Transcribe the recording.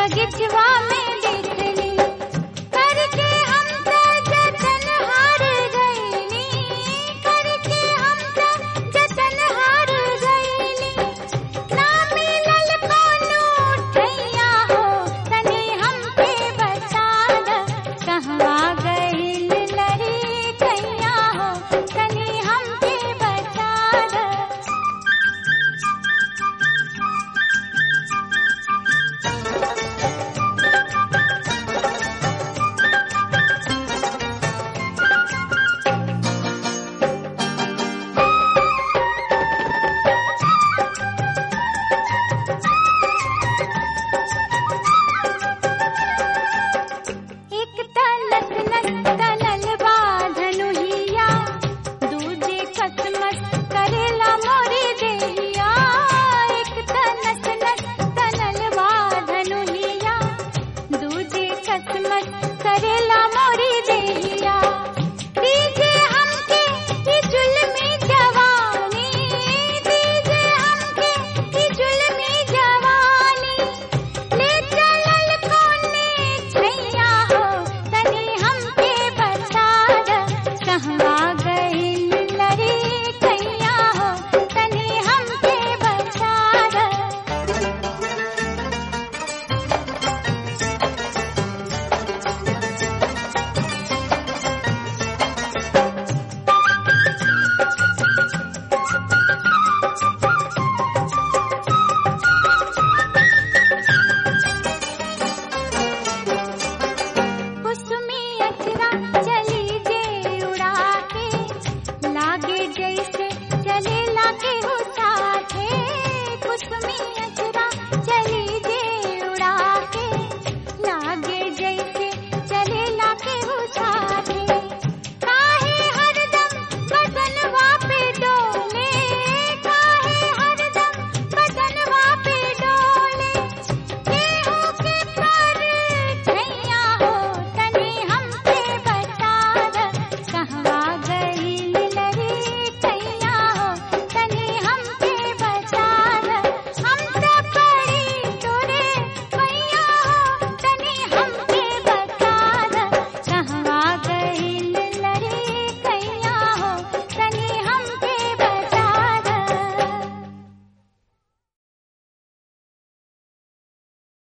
बगिचवा में देखली करके हम त जतन हार गईली करके हम त जतन हार गईली ना मिलल कोनो ठैया हो तनी हमके बचा द कहवा गईल लरी कैया हो तनी हमके बचा द एक तलत नस तलल बा धनुहिया दूजे कसमस करेला मोरे देहिया एक तलत नस तलल बा धनुहिया दूजे कसमस करेला मोरे देहिया दीजे हमके ई जुल्मी जवानी दीजे हमके ई जुल्मी जवानी ले चलल कोने छैया हो तनी हमके बता द कहवा गईल लरी कैया हो तनी हमके बता द कुसुमी अचरा चली जे उड़ा के लागे जैसे